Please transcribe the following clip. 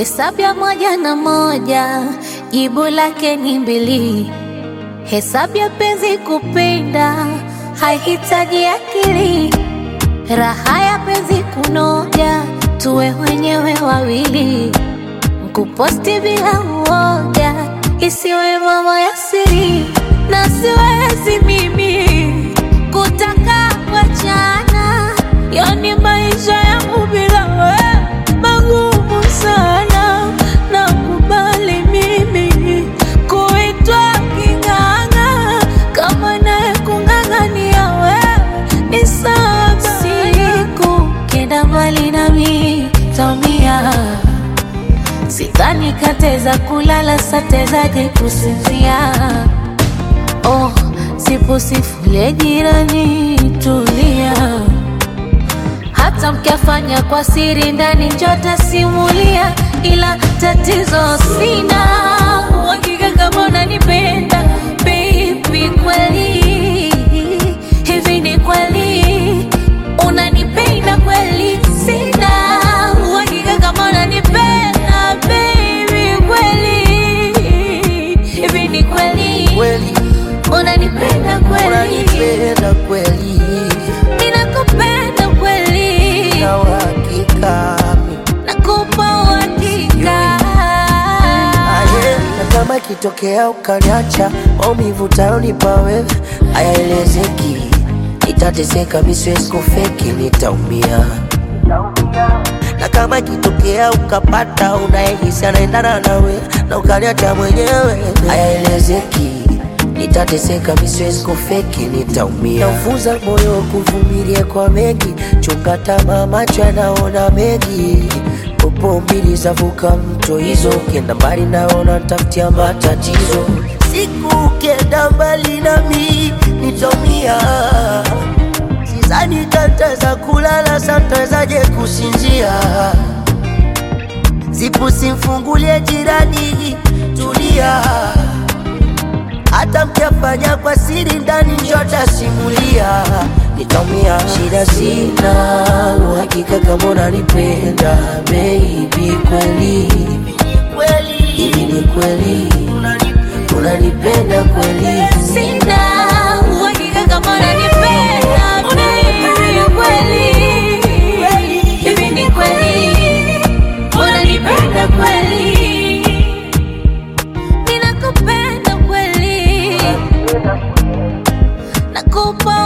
Hesabu ya moja na moja jibu lake ni mbili. Hesabu ya penzi kupenda haihitaji akili. Raha ya penzi kunoja, tuwe wenyewe wawili. Kuposti bila uoga, isiwe mambo ya siri, na siwezi mimi kutaka kuachana. Yani maisha yangu bila wewe magumu sana, nakubali mimi kuitwa king'ang'a, kama naye kung'ang'ania wewe ni sawa. Siku kenda mbali nami taumia Sidhani kateza kulala satezaje kusinzia. Oh, sipo sifule jirani, tulia. Hata mkiafanya kwa siri ndani njota simulia, ila tatizo sina uhakika kama unanipenda baby, kweli hivi ni kweli unanipenda kweli? Sina uhakika kama unanipenda baby, kweli hivi ni kweli Kweli unanipenda kweli? unanipenda kweli, Ninakupenda kweli, na uhakika nakupa uhakika. aye, na kama ikitokea ukaniacha, maumivu utayonipa wewe hayaelezeki, nitateseka, mi siwezi kufeki, nitaumia na kama ikitokea ukapata unayehisi anaendana nawe na ukaniacha mwenyewe, hayaelezeki, nitateseka, mi siwezi kufeki, nitaumia. Naufunza moyo kuvumilia kwa mengi, chunga tamaa, macho yanaona mengi. Popo mbili zavuka mto hizo, ukienda mbali naona tafutia matatizo. Siku ukienda mbali nami nitaumia Sidhani tataweza kulala, satawezaje kusinzia? Zipu simfungulie jirani, tulia. Hata mkiafanya kwa siri ndani, njota simulia, nitaumia. Shida sina uhakika kama unanipenda baby, kweli hivi ni kweli unanipenda kweli? Sina uhakika kama unanipenda baby, kweli hivi ni kweli unanipenda kweli? Ninakupenda kweli, nakupa